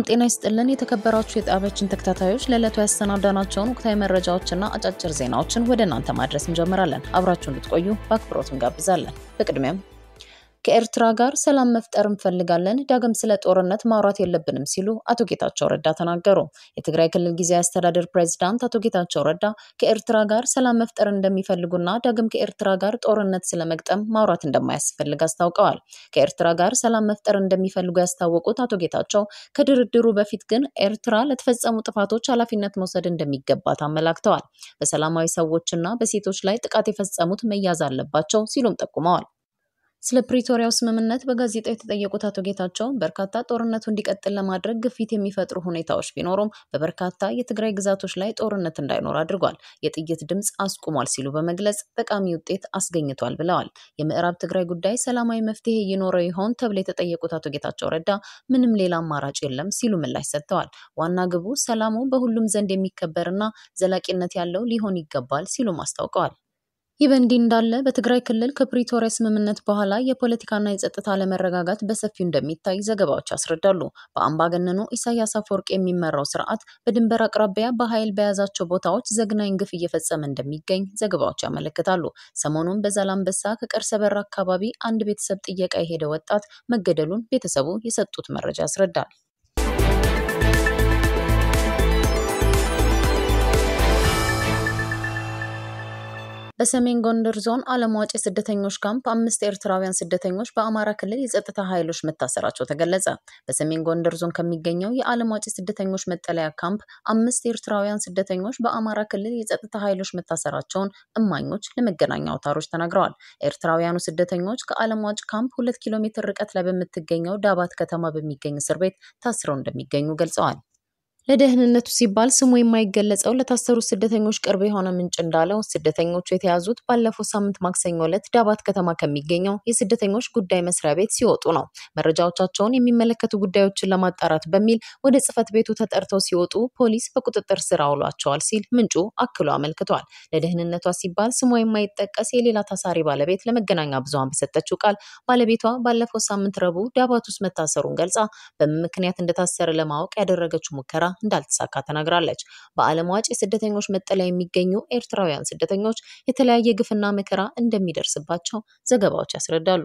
ሰላም ጤና ይስጥልን። የተከበራችሁ የጣቢያችን ተከታታዮች ለዕለቱ ያሰናዳናቸውን ወቅታዊ መረጃዎችና አጫጭር ዜናዎችን ወደ እናንተ ማድረስ እንጀምራለን። አብራችሁ እንድትቆዩ በአክብሮት እንጋብዛለን። በቅድሚያም ከኤርትራ ጋር ሰላም መፍጠር እንፈልጋለን፣ ዳግም ስለ ጦርነት ማውራት የለብንም ሲሉ አቶ ጌታቸው ረዳ ተናገሩ። የትግራይ ክልል ጊዜያዊ አስተዳደር ፕሬዚዳንት አቶ ጌታቸው ረዳ ከኤርትራ ጋር ሰላም መፍጠር እንደሚፈልጉና ዳግም ከኤርትራ ጋር ጦርነት ስለመግጠም ማውራት እንደማያስፈልግ አስታውቀዋል። ከኤርትራ ጋር ሰላም መፍጠር እንደሚፈልጉ ያስታወቁት አቶ ጌታቸው ከድርድሩ በፊት ግን ኤርትራ ለተፈጸሙ ጥፋቶች ኃላፊነት መውሰድ እንደሚገባት አመላክተዋል። በሰላማዊ ሰዎችና በሴቶች ላይ ጥቃት የፈጸሙት መያዝ አለባቸው ሲሉም ጠቁመዋል። ስለ ፕሪቶሪያው ስምምነት በጋዜጣው የተጠየቁት አቶ ጌታቸው በርካታ ጦርነቱ እንዲቀጥል ለማድረግ ግፊት የሚፈጥሩ ሁኔታዎች ቢኖሩም በበርካታ የትግራይ ግዛቶች ላይ ጦርነት እንዳይኖር አድርጓል፣ የጥይት ድምፅ አስቁሟል ሲሉ በመግለጽ ጠቃሚ ውጤት አስገኝቷል ብለዋል። የምዕራብ ትግራይ ጉዳይ ሰላማዊ መፍትሄ ይኖረው ይሆን ተብሎ የተጠየቁት አቶ ጌታቸው ረዳ ምንም ሌላ አማራጭ የለም ሲሉ ምላሽ ሰጥተዋል። ዋና ግቡ ሰላሙ በሁሉም ዘንድ የሚከበርና ዘላቂነት ያለው ሊሆን ይገባል ሲሉም አስታውቀዋል። ይህ በእንዲህ እንዳለ በትግራይ ክልል ከፕሪቶሪያ ስምምነት በኋላ የፖለቲካና የጸጥታ አለመረጋጋት በሰፊው እንደሚታይ ዘገባዎች ያስረዳሉ። በአምባገነኑ ኢሳያስ አፈወርቅ የሚመራው ስርዓት በድንበር አቅራቢያ በኃይል በያዛቸው ቦታዎች ዘግናኝ ግፍ እየፈጸመ እንደሚገኝ ዘገባዎች ያመለክታሉ። ሰሞኑን በዛላምበሳ ከቀርሰበር አካባቢ አንድ ቤተሰብ ጥየቃ የሄደ ወጣት መገደሉን ቤተሰቡ የሰጡት መረጃ ያስረዳል። በሰሜን ጎንደር ዞን አለምዋጭ የስደተኞች ካምፕ አምስት ኤርትራውያን ስደተኞች በአማራ ክልል የጸጥታ ኃይሎች መታሰራቸው ተገለጸ። በሰሜን ጎንደር ዞን ከሚገኘው የአለምዋጭ የስደተኞች መጠለያ ካምፕ አምስት ኤርትራውያን ስደተኞች በአማራ ክልል የጸጥታ ኃይሎች መታሰራቸውን እማኞች ለመገናኛ አውታሮች ተናግረዋል። ኤርትራውያኑ ስደተኞች ከአለምዋጭ ካምፕ ሁለት ኪሎ ሜትር ርቀት ላይ በምትገኘው ዳባት ከተማ በሚገኝ እስር ቤት ታስረው እንደሚገኙ ገልጸዋል። ለደህንነቱ ሲባል ስሙ የማይገለጸው ለታሰሩት ስደተኞች ቅርብ የሆነ ምንጭ እንዳለው ስደተኞቹ የተያዙት ባለፈው ሳምንት ማክሰኞ ዕለት ዳባት ከተማ ከሚገኘው የስደተኞች ጉዳይ መስሪያ ቤት ሲወጡ ነው። መረጃዎቻቸውን የሚመለከቱ ጉዳዮችን ለማጣራት በሚል ወደ ጽሕፈት ቤቱ ተጠርተው ሲወጡ ፖሊስ በቁጥጥር ስር አውሏቸዋል ሲል ምንጩ አክሎ አመልክቷል። ለደህንነቷ ሲባል ስሟ የማይጠቀስ የሌላ ታሳሪ ባለቤት ለመገናኛ ብዙኃን በሰጠችው ቃል ባለቤቷ ባለፈው ሳምንት ረቡዕ ዳባት ውስጥ መታሰሩን ገልጻ በምን ምክንያት እንደታሰረ ለማወቅ ያደረገችው ሙከራ እንዳልተሳካ ተናግራለች። በአለምዋጭ የስደተኞች መጠለያ የሚገኙ ኤርትራውያን ስደተኞች የተለያየ ግፍና መከራ እንደሚደርስባቸው ዘገባዎች ያስረዳሉ።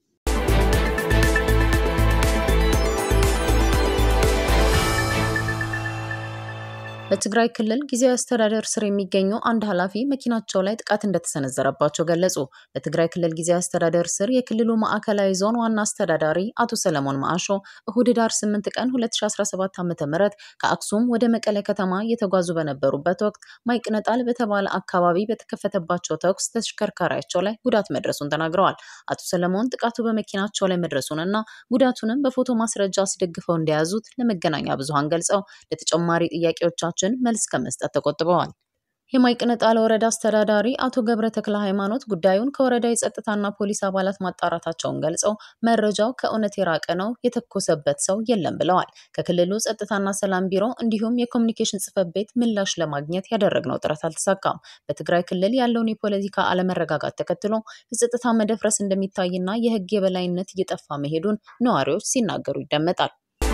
በትግራይ ክልል ጊዜያዊ አስተዳደር ስር የሚገኙ አንድ ኃላፊ መኪናቸው ላይ ጥቃት እንደተሰነዘረባቸው ገለጹ። በትግራይ ክልል ጊዜያዊ አስተዳደር ስር የክልሉ ማዕከላዊ ዞን ዋና አስተዳዳሪ አቶ ሰለሞን ማአሾ እሁድ ዳር 8 ቀን 2017 ዓ.ም ከአክሱም ወደ መቀለ ከተማ እየተጓዙ በነበሩበት ወቅት ማይቅነጣል በተባለ አካባቢ በተከፈተባቸው ተኩስ ተሽከርካሪያቸው ላይ ጉዳት መድረሱን ተናግረዋል። አቶ ሰለሞን ጥቃቱ በመኪናቸው ላይ መድረሱንና ጉዳቱንም በፎቶ ማስረጃ አስደግፈው እንደያዙት ለመገናኛ ብዙሃን ገልጸው ለተጨማሪ ጥያቄዎቻቸው ችን መልስ ከመስጠት ተቆጥበዋል። የማይቅነጣል ወረዳ አስተዳዳሪ አቶ ገብረ ተክለ ሃይማኖት ጉዳዩን ከወረዳ የጸጥታና ፖሊስ አባላት ማጣራታቸውን ገልጸው መረጃው ከእውነት የራቀ ነው፣ የተኮሰበት ሰው የለም ብለዋል። ከክልሉ ጸጥታና ሰላም ቢሮ እንዲሁም የኮሚኒኬሽን ጽሕፈት ቤት ምላሽ ለማግኘት ያደረግነው ጥረት አልተሳካም። በትግራይ ክልል ያለውን የፖለቲካ አለመረጋጋት ተከትሎ የጸጥታ መደፍረስ እንደሚታይና የሕግ የበላይነት እየጠፋ መሄዱን ነዋሪዎች ሲናገሩ ይደመጣል።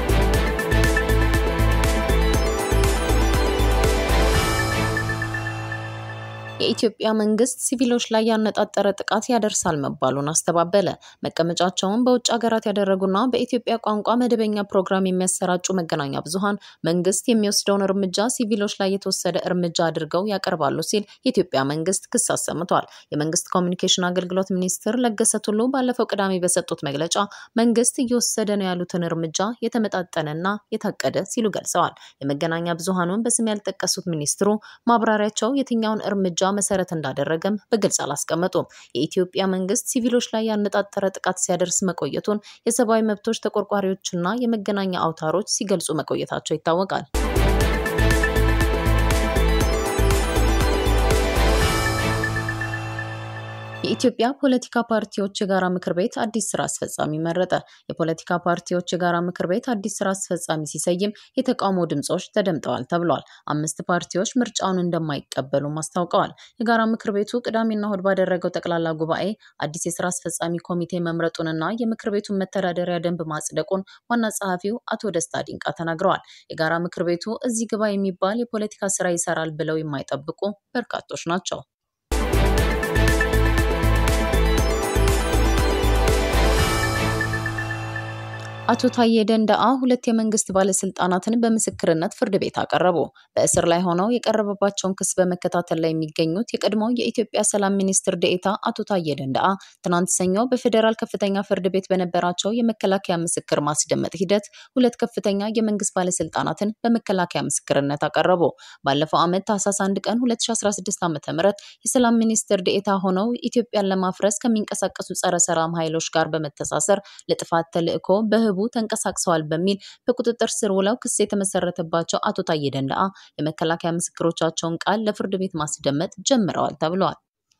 የኢትዮጵያ መንግስት ሲቪሎች ላይ ያነጣጠረ ጥቃት ያደርሳል መባሉን አስተባበለ። መቀመጫቸውን በውጭ ሀገራት ያደረጉና በኢትዮጵያ ቋንቋ መደበኛ ፕሮግራም የሚያሰራጩ መገናኛ ብዙኃን መንግስት የሚወስደውን እርምጃ ሲቪሎች ላይ የተወሰደ እርምጃ አድርገው ያቀርባሉ ሲል የኢትዮጵያ መንግስት ክስ አሰምቷል። የመንግስት ኮሚኒኬሽን አገልግሎት ሚኒስትር ለገሰ ቱሉ ባለፈው ቅዳሜ በሰጡት መግለጫ መንግስት እየወሰደ ነው ያሉትን እርምጃ የተመጣጠነና የታቀደ ሲሉ ገልጸዋል። የመገናኛ ብዙኃኑን በስም ያልጠቀሱት ሚኒስትሩ ማብራሪያቸው የትኛውን እርምጃ መሰረት እንዳደረገም በግልጽ አላስቀመጡም። የኢትዮጵያ መንግስት ሲቪሎች ላይ ያነጣጠረ ጥቃት ሲያደርስ መቆየቱን የሰብአዊ መብቶች ተቆርቋሪዎችና የመገናኛ አውታሮች ሲገልጹ መቆየታቸው ይታወቃል። የኢትዮጵያ ፖለቲካ ፓርቲዎች የጋራ ምክር ቤት አዲስ ስራ አስፈጻሚ መረጠ። የፖለቲካ ፓርቲዎች የጋራ ምክር ቤት አዲስ ስራ አስፈጻሚ ሲሰይም የተቃውሞ ድምጾች ተደምጠዋል ተብሏል። አምስት ፓርቲዎች ምርጫውን እንደማይቀበሉም አስታውቀዋል። የጋራ ምክር ቤቱ ቅዳሜና እሁድ ባደረገው ጠቅላላ ጉባኤ አዲስ የስራ አስፈጻሚ ኮሚቴ መምረጡንና የምክር ቤቱን መተዳደሪያ ደንብ ማጽደቁን ዋና ጸሐፊው አቶ ደስታ ዲንቃ ተናግረዋል። የጋራ ምክር ቤቱ እዚህ ግባ የሚባል የፖለቲካ ስራ ይሰራል ብለው የማይጠብቁ በርካቶች ናቸው። አቶ ታዬ ደንደአ ሁለት የመንግስት ባለስልጣናትን በምስክርነት ፍርድ ቤት አቀረቡ። በእስር ላይ ሆነው የቀረበባቸውን ክስ በመከታተል ላይ የሚገኙት የቀድሞው የኢትዮጵያ ሰላም ሚኒስትር ደኤታ አቶ ታዬ ደንደአ ትናንት ሰኞ በፌዴራል ከፍተኛ ፍርድ ቤት በነበራቸው የመከላከያ ምስክር ማስደመጥ ሂደት ሁለት ከፍተኛ የመንግስት ባለስልጣናትን በመከላከያ ምስክርነት አቀረቡ። ባለፈው ዓመት ታህሳስ 1 ቀን 2016 ዓ.ም የሰላም ሚኒስትር ደኤታ ሆነው ኢትዮጵያን ለማፍረስ ከሚንቀሳቀሱ ጸረ ሰላም ኃይሎች ጋር በመተሳሰር ለጥፋት ተልዕኮ በህቡ ተንቀሳቅሰዋል በሚል በቁጥጥር ስር ውለው ክስ የተመሰረተባቸው አቶ ታዬ ደንደአ የመከላከያ ምስክሮቻቸውን ቃል ለፍርድ ቤት ማስደመጥ ጀምረዋል ተብለዋል።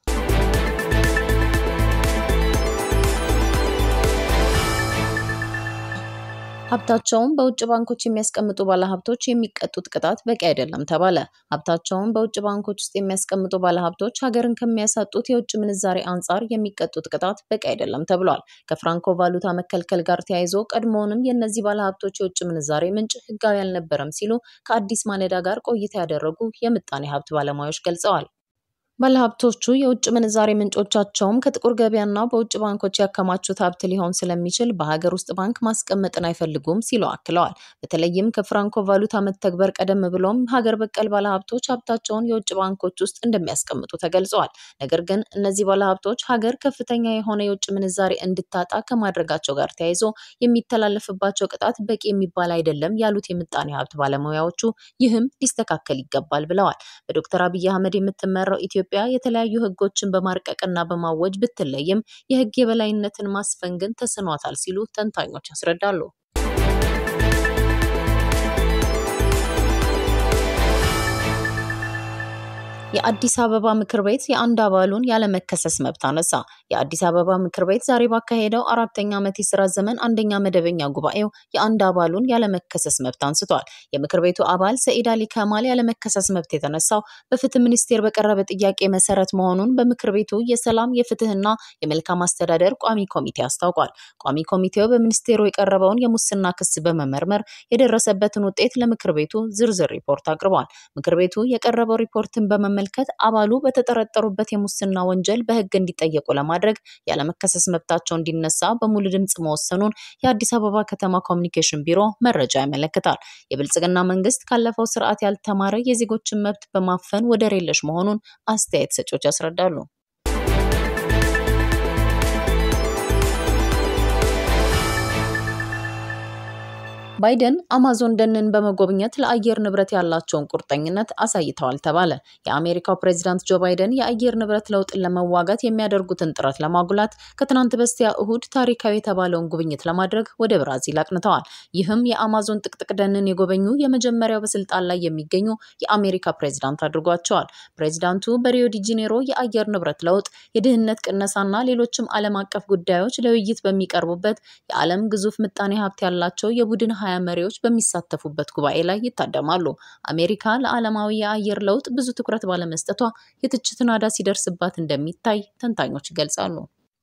ሀብታቸውን በውጭ ባንኮች የሚያስቀምጡ ባለሀብቶች የሚቀጡት ቅጣት በቂ አይደለም ተባለ። ሀብታቸውን በውጭ ባንኮች ውስጥ የሚያስቀምጡ ባለሀብቶች ሀገርን ከሚያሳጡት የውጭ ምንዛሬ አንጻር የሚቀጡት ቅጣት በቂ አይደለም ተብሏል። ከፍራንኮ ቫሉታ መከልከል ጋር ተያይዞ ቀድሞውንም የእነዚህ ባለሀብቶች የውጭ ምንዛሬ ምንጭ ህጋዊ አልነበረም ሲሉ ከአዲስ ማለዳ ጋር ቆይታ ያደረጉ የምጣኔ ሀብት ባለሙያዎች ገልጸዋል። ባለሀብቶቹ የውጭ ምንዛሬ ምንጮቻቸውም ከጥቁር ገበያና በውጭ ባንኮች ያከማቹት ሀብት ሊሆን ስለሚችል በሀገር ውስጥ ባንክ ማስቀመጥን አይፈልጉም ሲሉ አክለዋል። በተለይም ከፍራንኮ ቫሉታ መተግበር ቀደም ብሎም ሀገር በቀል ባለሀብቶች ሀብታቸውን የውጭ ባንኮች ውስጥ እንደሚያስቀምጡ ተገልጸዋል። ነገር ግን እነዚህ ባለሀብቶች ሀገር ከፍተኛ የሆነ የውጭ ምንዛሬ እንድታጣ ከማድረጋቸው ጋር ተያይዞ የሚተላለፍባቸው ቅጣት በቂ የሚባል አይደለም ያሉት የምጣኔ ሀብት ባለሙያዎቹ ይህም ሊስተካከል ይገባል ብለዋል። በዶክተር አብይ አህመድ የምትመራው ኢትዮጵያ ኢትዮጵያ የተለያዩ ህጎችን በማርቀቅና በማወጅ ብትለይም የህግ የበላይነትን ማስፈን ግን ተስኗታል ሲሉ ተንታኞች ያስረዳሉ። የአዲስ አበባ ምክር ቤት የአንድ አባሉን ያለመከሰስ መብት አነሳ። የአዲስ አበባ ምክር ቤት ዛሬ ባካሄደው አራተኛ ዓመት የስራ ዘመን አንደኛ መደበኛ ጉባኤው የአንድ አባሉን ያለመከሰስ መብት አንስቷል። የምክር ቤቱ አባል ሰኢድ አሊ ከማል ያለመከሰስ መብት የተነሳው በፍትህ ሚኒስቴር በቀረበ ጥያቄ መሰረት መሆኑን በምክር ቤቱ የሰላም የፍትህና የመልካም አስተዳደር ቋሚ ኮሚቴ አስታውቋል። ቋሚ ኮሚቴው በሚኒስቴሩ የቀረበውን የሙስና ክስ በመመርመር የደረሰበትን ውጤት ለምክር ቤቱ ዝርዝር ሪፖርት አቅርቧል። ምክር ቤቱ የቀረበው ሪፖርትን በመመልከት አባሉ በተጠረጠሩበት የሙስና ወንጀል በህግ እንዲጠየቁ ለማድረግ ያለመከሰስ መብታቸው እንዲነሳ በሙሉ ድምፅ መወሰኑን የአዲስ አበባ ከተማ ኮሚኒኬሽን ቢሮ መረጃ ያመለክታል። የብልጽግና መንግስት ካለፈው ስርዓት ያልተማረ የዜጎችን መብት በማፈን ወደር የለሽ መሆኑን አስተያየት ሰጪዎች ያስረዳሉ። ባይደን አማዞን ደንን በመጎብኘት ለአየር ንብረት ያላቸውን ቁርጠኝነት አሳይተዋል ተባለ። የአሜሪካው ፕሬዚዳንት ጆ ባይደን የአየር ንብረት ለውጥን ለመዋጋት የሚያደርጉትን ጥረት ለማጉላት ከትናንት በስቲያ እሁድ ታሪካዊ የተባለውን ጉብኝት ለማድረግ ወደ ብራዚል አቅንተዋል። ይህም የአማዞን ጥቅጥቅ ደንን የጎበኙ የመጀመሪያው በስልጣን ላይ የሚገኙ የአሜሪካ ፕሬዚዳንት አድርጓቸዋል። ፕሬዚዳንቱ በሪዮ ዲ ጄኔሮ የአየር ንብረት ለውጥ፣ የድህነት ቅነሳና ሌሎችም ዓለም አቀፍ ጉዳዮች ለውይይት በሚቀርቡበት የዓለም ግዙፍ ምጣኔ ሀብት ያላቸው የቡድን ሀያ መሪዎች በሚሳተፉበት ጉባኤ ላይ ይታደማሉ። አሜሪካ ለዓለማዊ የአየር ለውጥ ብዙ ትኩረት ባለመስጠቷ የትችት ናዳ ሲደርስባት እንደሚታይ ተንታኞች ይገልጻሉ።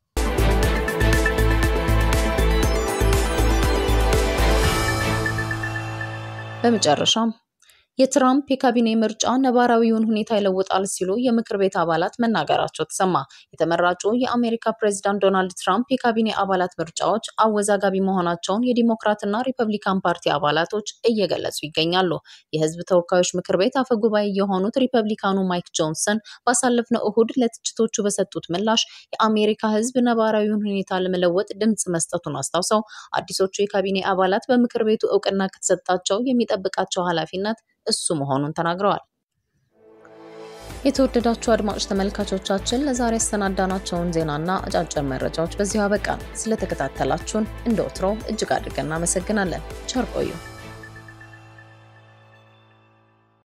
በመጨረሻም የትራምፕ የካቢኔ ምርጫ ነባራዊውን ሁኔታ ይለውጣል ሲሉ የምክር ቤት አባላት መናገራቸው ተሰማ። የተመራጩ የአሜሪካ ፕሬዚዳንት ዶናልድ ትራምፕ የካቢኔ አባላት ምርጫዎች አወዛጋቢ መሆናቸውን የዲሞክራትና ሪፐብሊካን ፓርቲ አባላቶች እየገለጹ ይገኛሉ። የሕዝብ ተወካዮች ምክር ቤት አፈ ጉባኤ የሆኑት ሪፐብሊካኑ ማይክ ጆንሰን ባሳለፍነው እሁድ ለትችቶቹ በሰጡት ምላሽ የአሜሪካ ሕዝብ ነባራዊውን ሁኔታ ለመለወጥ ድምፅ መስጠቱን አስታውሰው አዲሶቹ የካቢኔ አባላት በምክር ቤቱ እውቅና ከተሰጣቸው የሚጠብቃቸው ኃላፊነት እሱ መሆኑን ተናግረዋል። የተወደዳችሁ አድማጭ ተመልካቾቻችን ለዛሬ ያሰናዳናቸውን ዜናና አጫጭር መረጃዎች በዚሁ አበቃን። ስለተከታተላችሁን እንደ ወትሮው እጅግ አድርገን እናመሰግናለን። ቸር ቆዩ።